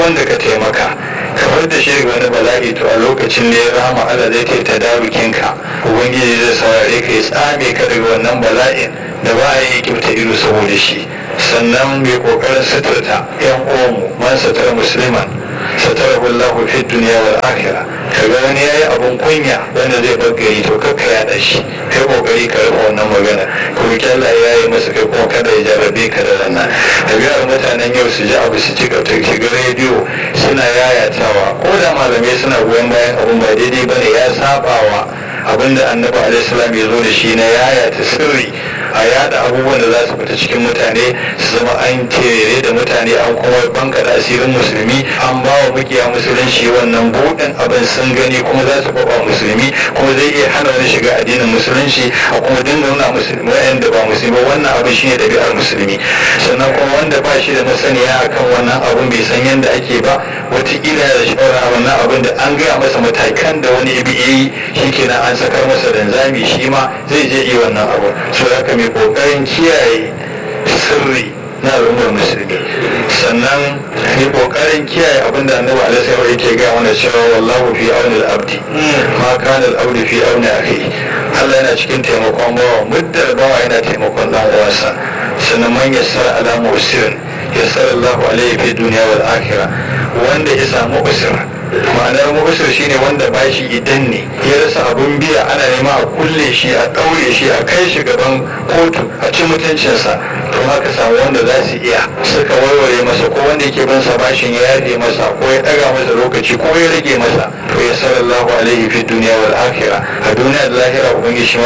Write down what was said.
wanda ka taimaka kamar da shi daga wani bala'i to a lokacin da ya rama Allah zai ta darukinka ubangiji zai saurare ka ya tsame ka daga wannan bala'in da ba a yi kibta ido saboda shi sannan mai kokarin suturta yan uwanmu man sutura musulman satara wallahu fi duniya wal akhirah kaga wani yayi abun kunya wanda zai bar gari to kakka ya shi kai kokari ka rufe wannan magana ko Allah ya yi masa kai kuma kada ya jarrabe ka da rana dabi'ar mutanen yau su ji abu su ci gaba ga rediyo suna yayatawa ko da malamai suna goyon bayan abun ba daidai bane ya sabawa abinda annabi alaihi salam ya zo da shi na yayata sirri a yada abubuwan da za su fita cikin mutane su zama an tere da mutane an kuma banka da asirin musulmi an ba wa mukiya musulunci wannan buɗin abin sun gani kuma za su faɓa musulmi kuma zai iya hana wani shiga addinin musulunci a kuma dinga nuna musulmi wa'anda ba musulmi wannan abin shine ɗabi'ar musulmi sannan kuma wanda ba shi da masaniya akan wannan abin bai san yadda ake ba wataƙila da shawara wannan abin da an gaya masa matakan da wani ibi yi shi kenan an sakar masa danzami shi ma zai je yi wannan abu so haka mai kokarin kiyaye sirri na al'ummar musulmi sannan mai kokarin kiyaye abin da annabi alaihi wasallam yake ga mana cewa wallahu fi auni al-abdi ma kana al-abdu fi auni akhi Allah yana cikin taimakon bawa muddar bawa yana taimakon dan uwansa sannan man yassara ala musirin yassara Allahu alaihi fi dunya wal akhirah wanda ya samu usra ma'anar mubashir shine wanda bashi idan ne ya rasa abun biya ana nema a kulle shi a ɗaure shi a kai shi gaban kotu a ci mutuncinsa to haka samu wanda za su iya suka warware masa ko wanda yake bin sa bashin ya yafe masa ko ya ɗaga masa lokaci ko ya rage masa to ya sallallahu alaihi fi duniya wal akhirah a duniya da lahira ubangiji shi